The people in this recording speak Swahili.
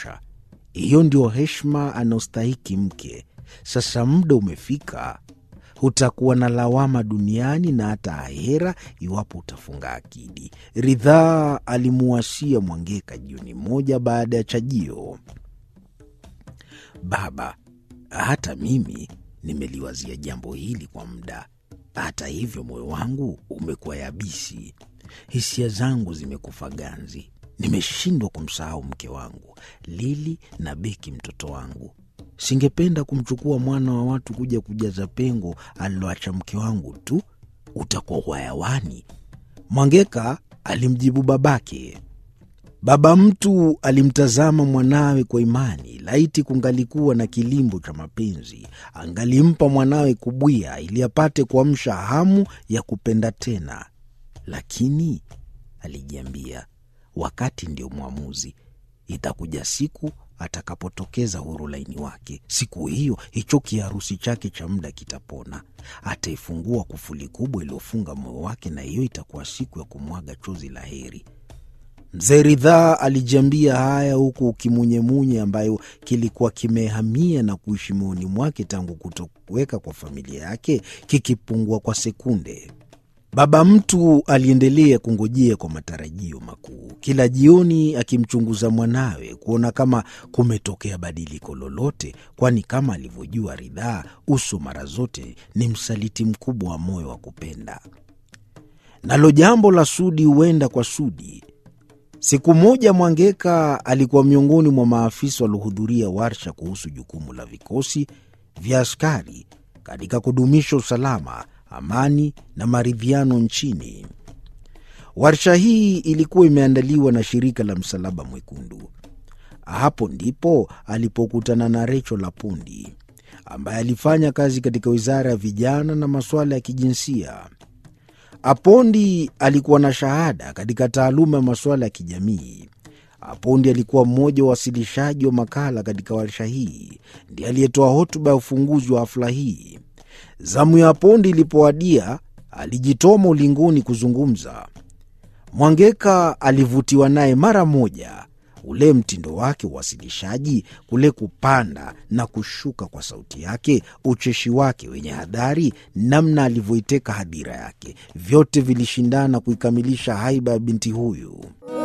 inatosha. Hiyo ndio heshima anaostahiki mke. Sasa muda umefika, hutakuwa na lawama duniani na hata ahera iwapo utafunga akidi. Ridhaa alimuwasia Mwangeka jioni moja baada ya chajio. Baba, hata mimi nimeliwazia jambo hili kwa muda. Hata hivyo, moyo wangu umekuwa yabisi, hisia zangu zimekufa ganzi. Nimeshindwa kumsahau mke wangu Lili na Beki, mtoto wangu. Singependa kumchukua mwana wa watu kuja kujaza pengo aliloacha mke wangu tu. Utakuwa uhayawani. Mwangeka alimjibu babake. Baba mtu alimtazama mwanawe kwa imani. Laiti kungalikuwa na kilimbo cha mapenzi, angalimpa mwanawe kubwia ili apate kuamsha hamu ya kupenda tena. Lakini alijiambia, wakati ndio mwamuzi. Itakuja siku atakapotokeza huru laini wake. Siku hiyo hicho kiharusi chake cha muda kitapona. Ataifungua kufuli kubwa iliyofunga moyo wake, na hiyo itakuwa siku ya kumwaga chozi la heri. Mzee Ridhaa alijiambia haya huku kimunyemunye ambayo kilikuwa kimehamia na kuishi moyoni mwake tangu kutoweka kwa familia yake kikipungua kwa sekunde. Baba mtu aliendelea kungojea kwa matarajio makuu, kila jioni akimchunguza mwanawe kuona kama kumetokea badiliko lolote, kwani kama alivyojua Ridhaa, uso mara zote ni msaliti mkubwa wa moyo wa kupenda. Nalo jambo la Sudi huenda kwa Sudi. Siku moja Mwangeka alikuwa miongoni mwa maafisa waliohudhuria warsha kuhusu jukumu la vikosi vya askari katika kudumisha usalama, amani na maridhiano nchini. Warsha hii ilikuwa imeandaliwa na shirika la Msalaba Mwekundu. Hapo ndipo alipokutana na Recho Lapundi ambaye alifanya kazi katika wizara ya vijana na masuala ya kijinsia. Apondi alikuwa na shahada katika taaluma ya masuala ya kijamii. Apondi alikuwa mmoja wa wasilishaji wa makala katika warsha hii, ndiye aliyetoa hotuba ya ufunguzi wa hafla hii. Zamu ya Apondi ilipowadia, alijitoma ulingoni kuzungumza. Mwangeka alivutiwa naye mara moja, ule mtindo wake wa uwasilishaji, kule kupanda na kushuka kwa sauti yake, ucheshi wake wenye hadhari, namna alivyoiteka hadhira yake, vyote vilishindana kuikamilisha haiba ya binti huyu.